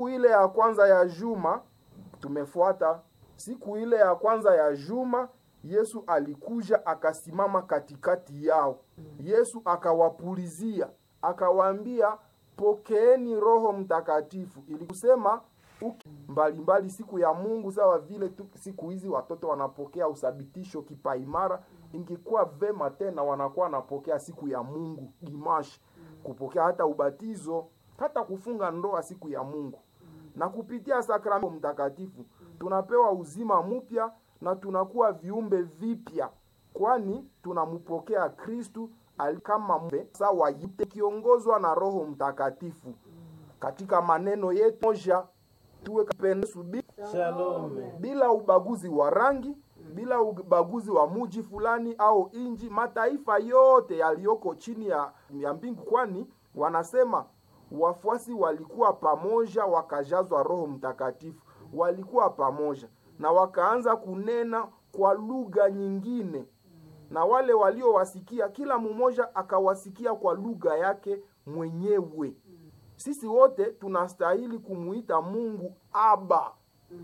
Siku ile ya kwanza ya juma tumefuata. Siku ile ya kwanza ya juma Yesu alikuja akasimama katikati yao. Yesu akawapulizia, akawaambia pokeeni Roho Mtakatifu. Ili kusema mbalimbali mbali siku ya Mungu, sawa vile tu siku hizi watoto wanapokea usabitisho kipaimara, ingekuwa vema tena wanakuwa wanapokea siku ya Mungu dimash, kupokea hata ubatizo, hata kufunga ndoa siku ya Mungu, na kupitia sakramento mtakatifu tunapewa uzima mpya na tunakuwa viumbe vipya, kwani tunampokea Kristu kama mbe sawa yite kiongozwa na Roho Mtakatifu. Katika maneno yetu moja tuwe kapendesu Shalom. bila ubaguzi wa rangi, bila ubaguzi wa muji fulani au inji, mataifa yote yaliyoko chini ya, ya mbingu, kwani wanasema wafuasi walikuwa pamoja, wakajazwa Roho Mtakatifu, walikuwa pamoja na wakaanza kunena kwa lugha nyingine, na wale waliowasikia, kila mmoja akawasikia kwa lugha yake mwenyewe. Sisi wote tunastahili kumuita Mungu Aba,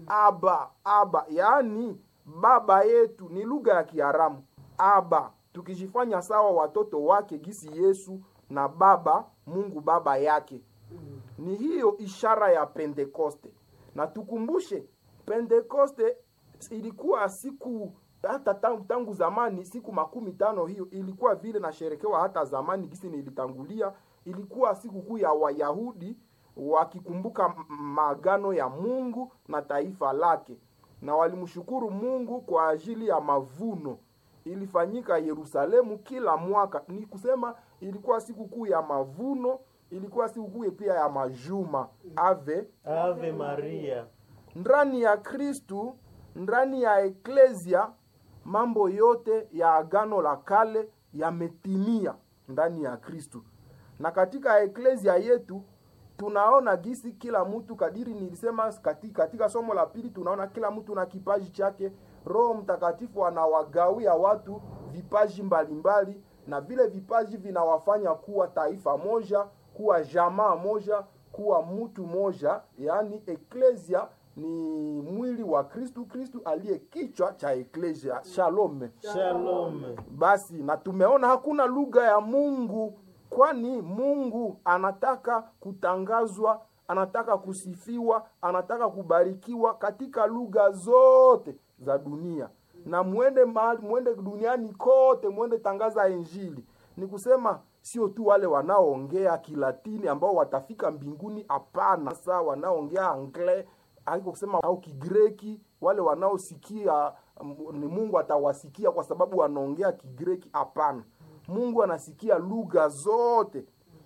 Aba, Aba, yaani baba yetu. Ni lugha ya Kiaramu Aba, tukijifanya sawa watoto wake gisi Yesu na Baba Mungu baba yake. Ni hiyo ishara ya Pentekoste, na tukumbushe Pentekoste ilikuwa siku hata tangu, tangu zamani siku makumi tano. Hiyo ilikuwa vile nasherekewa hata zamani gisi nilitangulia, ilikuwa siku kuu ya Wayahudi wakikumbuka maagano ya Mungu na taifa lake, na walimshukuru Mungu kwa ajili ya mavuno. Ilifanyika Yerusalemu kila mwaka, ni kusema ilikuwa siku kuu ya mavuno, ilikuwa siku kuu pia ya majuma. Ave Ave Maria. ndani ya Kristu, ndani ya eklesia, mambo yote ya agano la kale yametimia ndani ya Kristu. Na katika eklesia yetu tunaona gisi kila mtu kadiri nilisema katika, katika somo la pili, tunaona kila mtu na kipaji chake. Roho Mtakatifu anawagawia watu vipaji mbalimbali mbali, na vile vipaji vinawafanya kuwa taifa moja, kuwa jamaa moja, kuwa mtu moja, yaani eklesia ni mwili wa Kristu, Kristu aliye kichwa cha eklesia. Shalom. Shalom. Basi na tumeona hakuna lugha ya Mungu, kwani Mungu anataka kutangazwa, anataka kusifiwa, anataka kubarikiwa katika lugha zote za dunia, na mwende mahali, mwende duniani kote, mwende tangaza Injili. Ni kusema sio tu wale wanaoongea Kilatini ambao watafika mbinguni, hapana. Sasa wanaoongea anglais haiko kusema au Kigreki, wale wanaosikia ni Mungu atawasikia kwa sababu wanaongea Kigreki. Hapana, Mungu anasikia lugha zote,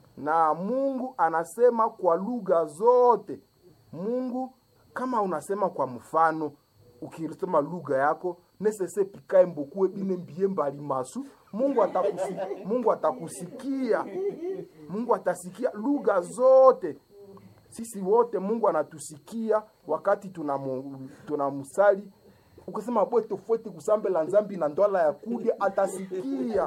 na Mungu anasema kwa lugha zote. Mungu kama unasema kwa mfano, ukisema lugha yako nesese pikae mbokue bine mbie mbali masu, Mungu atakusikia, Mungu atakusikia, Mungu atasikia lugha zote sisi wote Mungu anatusikia wakati tunamsali. Tuna ukisema bwe tofauti kusambe la nzambi na ndwala ya kudia atasikia.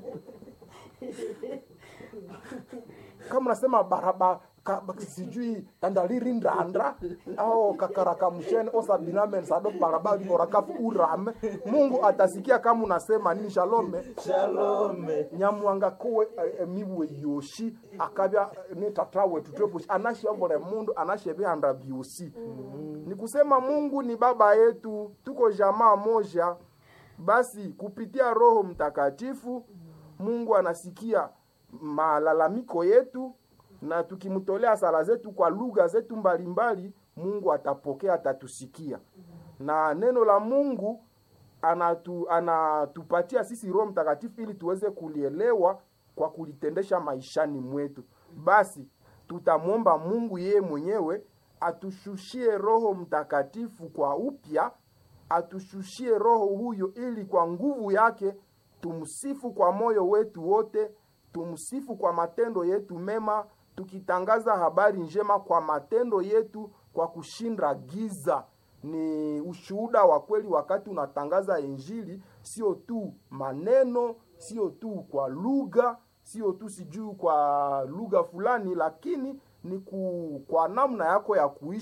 Kama unasema baraba ka, sijui tandaliri ndandra au kakaraka mshene osa binamen sado baraba orakafu urame, Mungu atasikia kama unasema nini. Shalome, Shalome. nyamwanga kowe emiwe yoshi akabya ni tatawe tutwepushi anashambole mundu anashebihanda byosi mm. Ni kusema Mungu ni baba yetu, tuko jamaa moja. Basi kupitia Roho Mtakatifu Mungu anasikia malalamiko yetu, na tukimtolea sala zetu kwa lugha zetu mbalimbali, Mungu atapokea, atatusikia. Na neno la Mungu anatu, anatupatia sisi Roho Mtakatifu ili tuweze kulielewa kwa kulitendesha maishani mwetu. Basi tutamwomba Mungu yeye mwenyewe atushushie Roho Mtakatifu kwa upya, atushushie Roho huyo ili kwa nguvu yake tumsifu kwa moyo wetu wote, tumsifu kwa matendo yetu mema, tukitangaza habari njema kwa matendo yetu, kwa kushinda giza. Ni ushuhuda wa kweli wakati unatangaza Injili, sio tu maneno, sio tu kwa lugha, sio tu sijui kwa lugha fulani, lakini ni ku, kwa namna yako ya kuishi